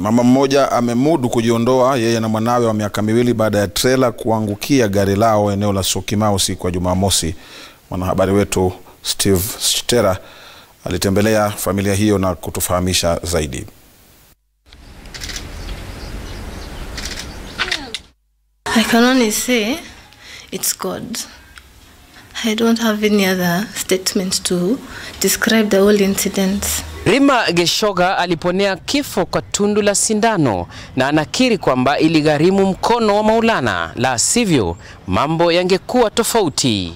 Mama mmoja amemudu kujiondoa yeye na mwanawe wa miaka miwili baada ya trela kuangukia gari lao eneo la Syokimau siku ya Jumamosi. Mwanahabari wetu Steve Shtera alitembelea familia hiyo na kutufahamisha zaidi. I can only say it's God. I don't have any other statement to describe the whole incident. Rima Geshoga aliponea kifo kwa tundu la sindano na anakiri kwamba iligharimu mkono wa Maulana, la sivyo mambo yangekuwa tofauti.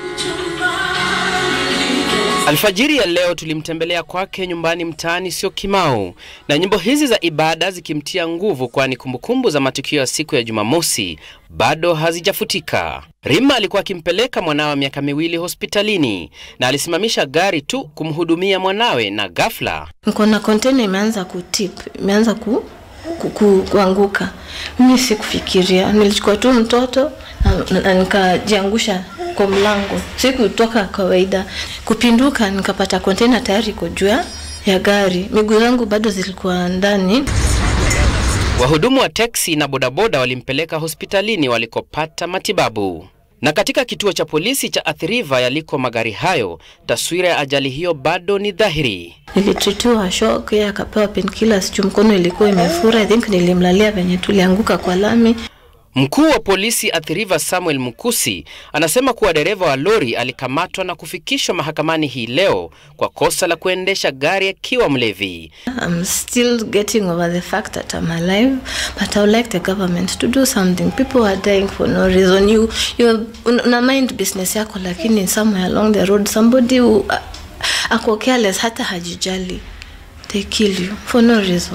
Alfajiri ya leo tulimtembelea kwake nyumbani mtaani Syokimau, na nyimbo hizi za ibada zikimtia nguvu, kwani kumbukumbu za matukio ya siku ya Jumamosi bado hazijafutika. Rima alikuwa akimpeleka mwanawe wa miaka miwili hospitalini na alisimamisha gari tu kumhudumia mwanawe, na ghafla Niko na container imeanza kutip, imeanza ku, ku, ku, kuanguka. Mimi sikufikiria, nilichukua tu mtoto na, na nikajiangusha kwa mlango, sikutoka kawaida. Kupinduka nikapata container tayari iko juu ya gari, miguu zangu bado zilikuwa ndani. Wahudumu wa teksi na bodaboda walimpeleka hospitalini walikopata matibabu. Na katika kituo cha polisi cha Athi River yaliko magari hayo, taswira ya ajali hiyo bado ni dhahiri. Nilitritiwa shock, yeye akapewa painkillers juu mkono ilikuwa imefura. I think nilimlalia venye tulianguka kwa lami. Mkuu wa polisi Athi River Samuel Mukusi anasema kuwa dereva wa lori alikamatwa na kufikishwa mahakamani hii leo kwa kosa la kuendesha gari akiwa mlevi. I'm still getting over the fact that I'm alive, but I would like the government to do something. People are dying for no reason. You, you una mind business yako, lakini somewhere along the road somebody who, uh, ako careless, hata hajijali, they kill you for no reason.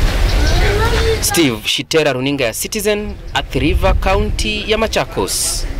Steve Shitera, runinga ya Citizen, Athi River, kaunti ya Machakos.